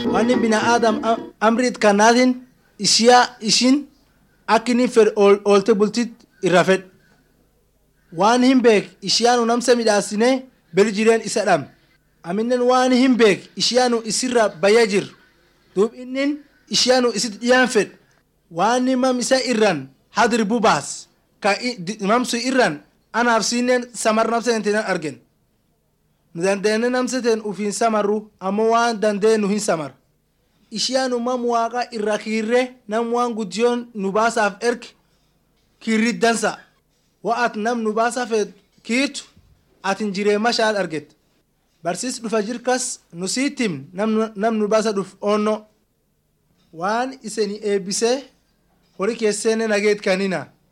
wanni binaadam amrit kanaatiin ishiyaa ishin akka inni fedhe oolte bultit irra fedhe waan hin beek ishiyaanu namsa midhaasine bel jireen isa dham aminen waan hin beek ishiyaanu isirra bayya jir duub innin ishiyaanu isit dhiyaan fedhe waan mam isa irran hadir bubaas ka mamsu irran anaaf siinen samar namsateen argen nu dandeenne namsateen ufiin samarru ammoo waan dandee nu hin samar ishiyaanu mam waaqa irra kiirre nam waan guddiyoon nu baasaaf erg kiirrit dansa wa'at nam nu baasaaf kiirtu atin jiree mashaal arget barsiis dhufa jirkas nu siitim nam nu baasa dhuf oonno waan iseni eebbisee horii keesseenne nageet kanina